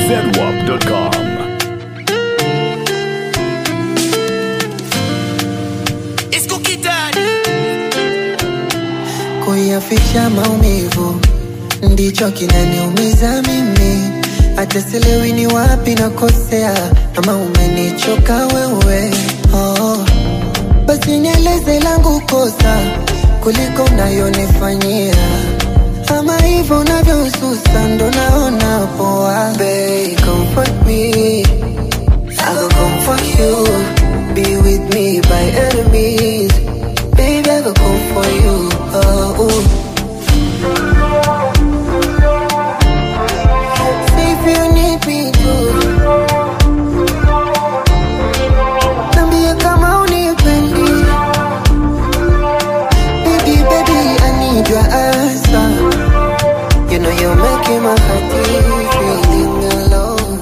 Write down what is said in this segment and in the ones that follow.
zedwap.com. Kuyaficha maumivu ndicho kinaniumiza mimi, hata sielewi ni wapi nakosea, ama umenichoka wewe. Oh, basi nieleze langu kosa kuliko unayonifanyia, ama hivyo unavyosusa ndo naona poa. Babe, comfort me, I go comfort you, be with me by enemies. Baby, I go come for you. Oh, ooh. Say if you need me to. Niambie kama unipendi. Baby, baby, I need your answer. You know you're making my heart beat, feeling alone.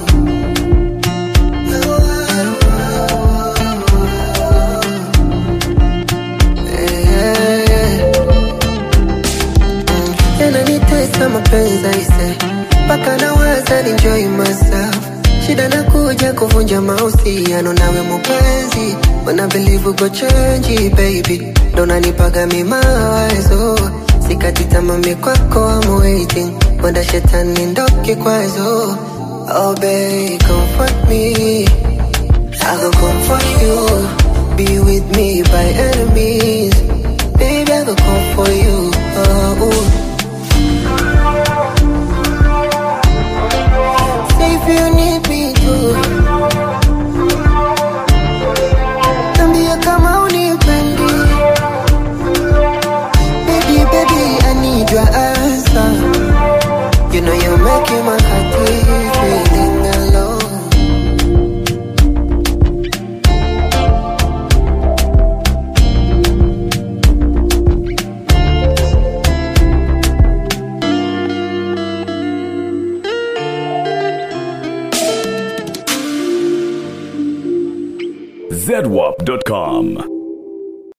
yananitesa mapenzi aise, mpaka nawaza enjoy myself. Shida nakuja kuvunja mahusiano nawe mupenzi, wanna believe uko change baby, ndo nanipaga mi mawazo, sikati tamami kwako I'm waiting, wanda shetani ndo kikwazo. Oh babe, comfort me, I go comfort you, be with me by enemies, baby I go come for you. Oh, ooh. Say if you need me to Niambie kama unipendi Baby, baby, I need your answer You know you're making my heart beat Feeling alone zedwap.com.